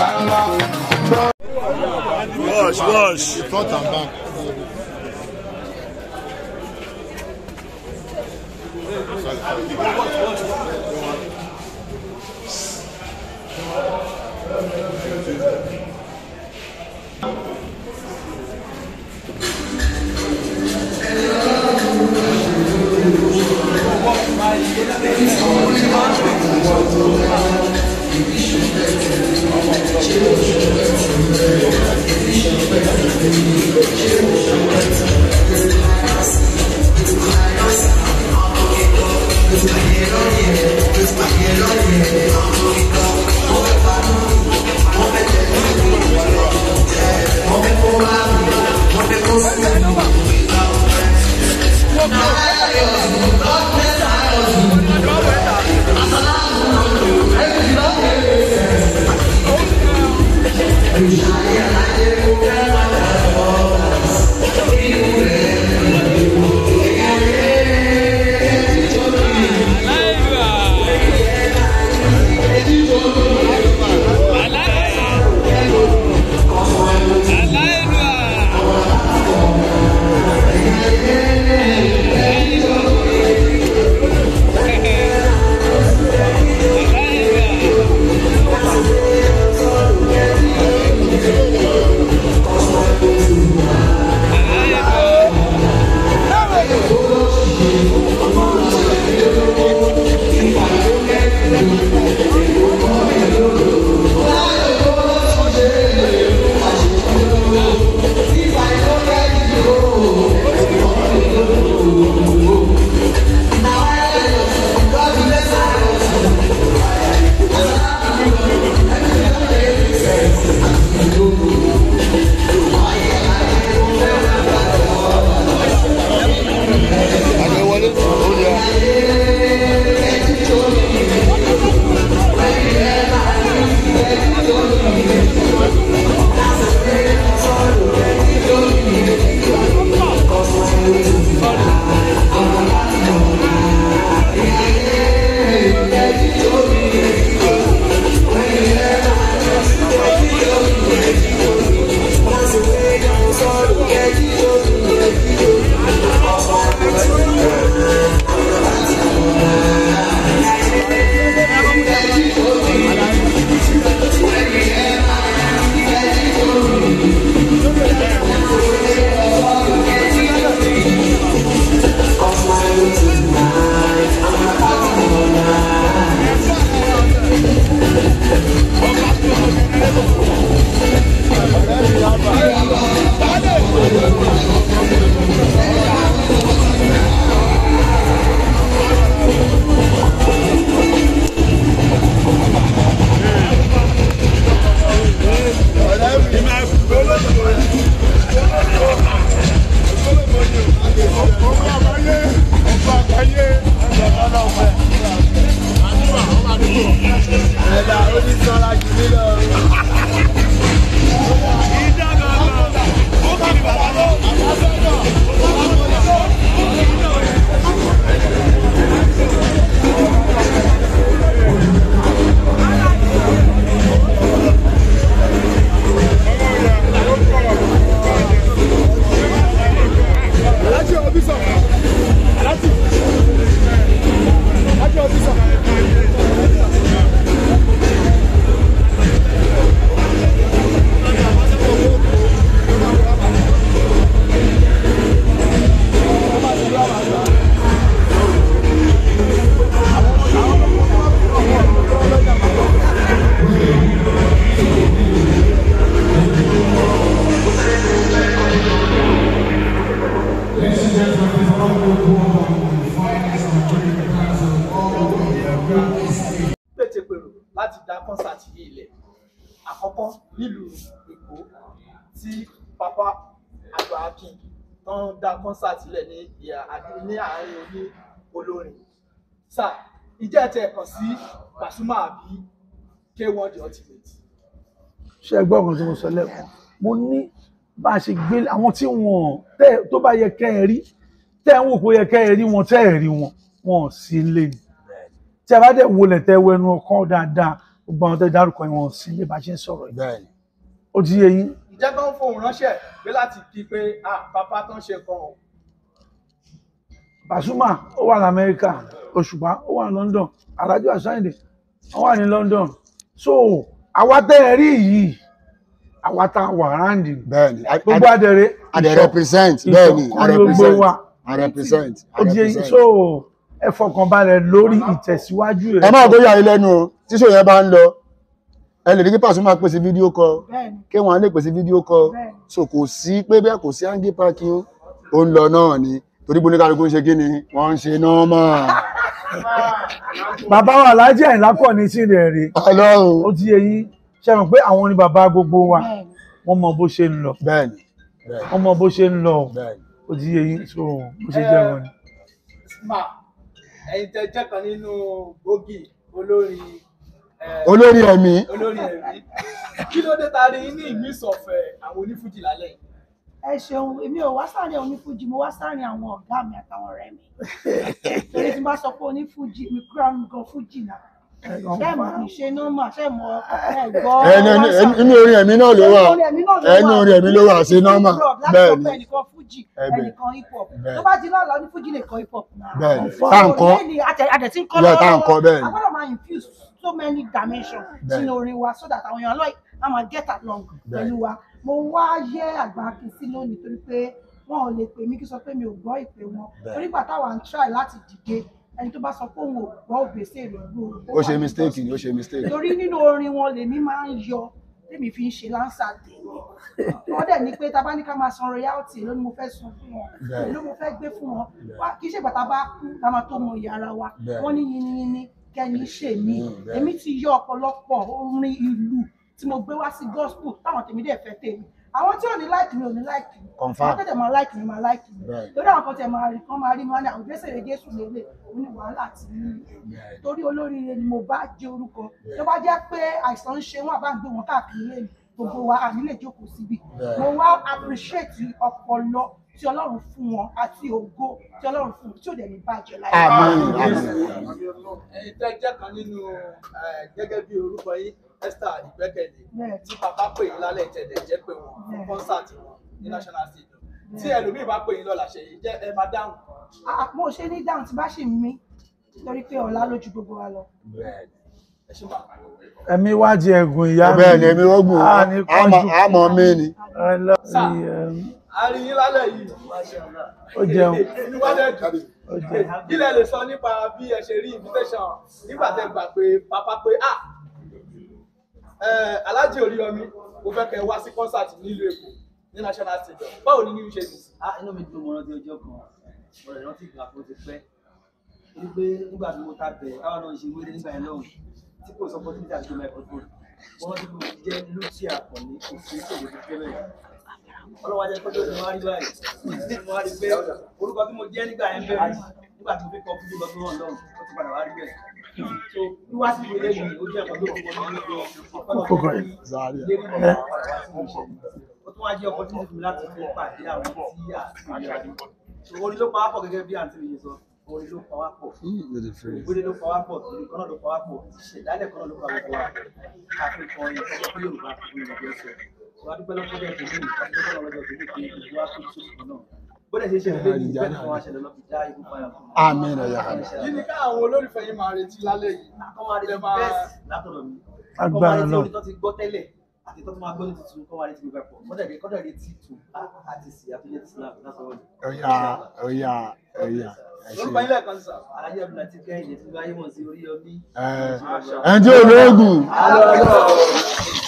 Wash, wash. Front and back. Àgbẹ̀wọlé. Ó yẹ. pètèpèrò láti dá kọ́nsáàtì yìí lẹ̀ àkọ́kọ́ nílùú èkó tí pápá àgbà akin tó ń dá kọ́nsáàtì lẹ̀ ní ìhà àdé- ní àárín oní olórin sà ìjẹ́ ẹ̀tẹ̀ ẹ̀kọ́ sí Pasuma àbí K1 the ultimate ṣe ẹ gbọ́ ọ̀kan tí mo sọ lẹ́kọ̀ọ́ mo ní bá a ṣe gbé àwọn tí wọ́n tẹ́ tó bá yẹ kẹ́ ẹ rí tẹ́ ẹ ń wò pé ó yẹ kẹ́ ẹ rí wọn tẹ́ ẹ rí wọn wọn ò sí lé ní tí a bá dẹ̀ wọlé tẹ́ wẹnu ọkàn dáadáa gbogbo àwọn tẹ́ dárúkọ yìí wọn sí ilé bá ṣe ń sọ̀rọ̀ yìí bẹ́ẹ̀ ni ó ti yé yín ìjẹ́ kan fóun ránṣẹ́ pé láti kí pé ah bàbá tó ń ṣe nǹkan o Pasuma ó wà lamẹ́ríkà Òṣùpá ó wà ní London Alhaji Àṣàyìndé wọ́n wà ní London so àwa tẹ́ ẹ rí yìí àwa tá a wà ráǹdì bẹ́ẹ̀ ni gbogbo àdẹ̀rẹ̀ a dẹ̀ represent ìṣọ̀kan bẹ́ẹ̀ ni a ni gbogbo represent wa. a represent a ó ti yé yín represent. so ẹ fọkànbalẹ̀ lórí ìtẹ̀síwájú ẹ rẹ̀ máa gbóyà yín lẹ́nu o tí ṣò yẹn bá ń lọ ẹ lè rí kí Pasuma pèsè fídíò kọ bẹ́ẹ̀ni kí wọ́n lè pèsè fídíò kọ Bẹ́ẹ̀ni. so kò sí pé bẹ́ẹ̀ kò sí hangi parking o ó ń lọ náà ni torí bó ní kálukú ń ṣe kí ni wọ́n ń ṣe nọ́ọ̀mà bàbá wa Alhaji Àyìnlá kọ̀ ní sí rẹ̀ rè ó ọlọ́run ti yé yín ṣe mọ̀ pé àwọn ni bàbá gbogbo wa bẹ́ẹ̀ni wọ́n mọ bó ṣe ń lọ bẹ́ẹ̀ ni bẹ́ẹ̀ wọ́n mọ bó ṣe ń lọ bẹ́ẹ̀ ni. ó ti yé yín so bó ṣe jẹ́ wọn ni. ma ẹ̀yin tẹ́ jẹ́ kan nínú gbòógì olórin eh, olórí ẹ̀mí olórin ẹ̀mí kí ló dé ta rí ní ìmísọ̀fẹ́ àwọn onífújì lálẹ́ yìí ẹ ṣeun èmi ò wá sáàrin onífújì mo wá sáàrin àwọn ọ̀gá mi àtàwọn ọ̀rẹ́ mi torí tí n bá sọ pé onífújì mi kúrò nǹkan fújì náà ṣé mo kì í ṣe nọ́mà ṣé mo ẹ gbọ́ ẹnu ẹnu- inú orin ẹ̀mí náà ló wà ẹnu orin ẹ̀mí ló wà sí nọ́ọ̀mà bẹ́ẹ̀ ni ẹnìkan fújì Ẹ bẹ́ẹ̀. ẹnìkan hip hop Bẹ́ẹ̀. tó bá di lọ́la onífújì lè kọ hip hop náà bẹ́ẹ̀ ni tá à ń kọ́ àdẹ̀tí ń kọ́ Yeah, tá à ń kọ́ bẹ́ẹ̀ ni. a gbọ́dọ̀ máa infuse so many dimensions Bẹ́ẹ̀. sínú orin wa so that àwọn èèyàn like a máa get along Bẹ́ẹ̀. pẹ̀lú wa mo wá yẹ àgbà akin sí lónìí torí pé wọn ò lè pè mí kí sọ pé mi ò gbọ́ ìpè wọn Bẹ́ẹ̀. torí gbà táwa ń try láti dìde ẹni tó bá sọ pé òun ò gbọ́ ògbésè rẹ̀ gbó ó ṣe mistake ni ó ṣe mistake torí nínú orin wọn lèmi máa ń yọ tèmi fi ń ṣe láǹsà tèmi wọn dẹ̀ ní pé tá a bá ní ká máa san royalty ló ní mo fẹ́ san fún wọn Bẹ́ẹ̀. ló mo fẹ́ gbé fún wọn wá kì í ṣe bàtà bá kú ká máa tó mọ ìyá ara wa Bẹ́ẹ̀. wọ́n ní yiniyini kẹ́ni ṣe mí Mm, bẹ́ẹ̀. èmi ti yọ ọ̀pọ̀lọpọ̀ orin ìlú tí mo gbé wá sí gospel táwọn tèmi dẹ̀ fẹ́ tèmi àwọn tí ò ní láìkì mi ò ní láìkì mi Confirm. àwọn tẹ̀tẹ̀ máa láìkì mi máa láìkì mi Bẹ́ẹ̀. lórí àwọn kan tẹ̀ máa rí kan máa rí mi wá ní àwọn ìgbésẹ̀ Jésù lélẹ̀ òun ni wàhálà ti ní Bẹ́ẹ̀. torí olóríire ni mo bá jẹ orúkọ tó bá jẹ́ pé àìsàn ń ṣe wọn àbá ń gbé wọn káàkiri lẹ́nu gbogbo wa àní lè jókòó síbi Bẹ́ẹ̀. mo wá appreciate ọpọlọ tí Ọlọ́run fún wọn àti ògo tí Ọlọ́run fún wọn tí ò dẹ̀ ní bàjẹ́ láyé. Àmín, àmín. ẹ̀yin tẹ́ jẹ́ kan nínú eh, gẹ́gẹ́ bí orúkọ yín Esther Ìgbẹ́kẹ̀lé Bẹ́ẹ̀. tí bàbá pè yín lálẹ́ ìtẹ̀lẹ̀ jẹ́ pé wọn fún kọ́nsáàtì wọn ní national stadium tí ẹlòmíì bá pè yín lọ́la ṣe yìí jẹ́ ẹ máa dáhùn Ah, mo ṣe ní dáhùn tí bá ṣì ń mí torí pé ọ̀la lójú gbogbo wa lọ. ẹ ṣe máa ẹ̀mí wá di ẹ̀gùn ìyá bẹ́ẹ̀ ni èmi rọ́gùn Ah, ní kánjú. àmọ́ mi ni I love you, um, a rí yín lálẹ́ yìí ó jẹun inú wa dẹ̀ dùn ó jẹun. kí lẹ lè sọ nípa bí ẹ ṣe rí invitation nígbà tẹ́ gbà pé pápá pé ah eh, Alhaji Oríyọmí mo fẹ́ kẹ́ ẹ wá sí concert nílùú Èkó ní national stadium báwo ni new ṣe dùn sí. Ah, inú mi dùn mo rántí ọjọ́ kan mo rẹ̀ rántí ìgbà tó ti pẹ́ wípé nígbà tí mo ta bẹ̀ káwọn náà ṣe wéré nígbà yẹn lọ́hùn tí kò sọ fún títà tó microphone wọ́n ti mo jẹ́ lótì àkànní kò sí èdè tó fẹ́ bẹ́ẹ̀ ọlọ́wọ́ ajẹ́ kọ́jọ́ ni wọ́n á rí báyìí mo wá rí pé orúkọ tí mo jẹ́ nígbà yẹn bẹ̀rẹ̀ nígbà tí mo fi kọ́ fún jùlọ tó hàn lọ́hùn ó ti padà wá rí bẹ́ẹ̀ so wíwá sí ìwé lẹ́yìn ó jẹ́ ẹ̀kọ́ tó kọ́kọ́ ní Kókó ọdún ẹ̀. Zaria. lérí mi náà padà wá sí ìṣẹ́ ó tún wá jẹ́ ọkọ̀ tí mo fi láti fi pàdé àwọn tí a ti rí àdé orin ló pa wá pọ̀ gẹ́gẹ́ bí àǹtí mi ṣe sọ orin ló pa wá pọ̀ ìgbélé ló pa wá pọ̀ ìlú kan náà ló pa wá pọ̀ ìṣẹ̀dálẹ̀ kan náà ló pa gbogbo wa káfí kan yẹn kọ́kọ́ pé Yorùbá kò ní ìgbẹ́ sọ wọ́n á dúpẹ́ lọ́kọ́ bẹ́ẹ̀ tó ní ìfàdúpẹ́ lọ́wọ́ lọ́jọ́ tó ní pé ìlú wa kò tó kan náà bó dẹ̀ ṣe ṣe lé ní bẹ́ẹ̀ kan wá ṣẹlẹ̀ lọ́fi dá ikú padà fún mi. Àmín ya Rabbi. kí ni káwọn olólùfẹ́ yín máa retí lálẹ́ yìí kọ́ máa retí Ẹ máa- bẹ́ẹ̀sì látọ̀dọ̀ mi kọ́ Agbára máa retí náà. orin tó ti gbọ́ tẹ́lẹ̀ àti tó ti máa gbọ́ ní tuntun kọ́ máa retí gbogbo ẹ̀pọ̀ kọ́dà retí kọ́dà retí tù àti sì àfihàn snap látọ̀dọ̀ mi. Ọya ọya ọya ẹ ṣe. orúkọ yín lẹ́ẹ̀kan sí sà. alájẹ́ ọ̀dùnà ti kẹ́hìndé tí wáyé mọ̀ sí orí ọbí. Ẹ ẹni tí ò lóògùn. Alọ́, alọ́.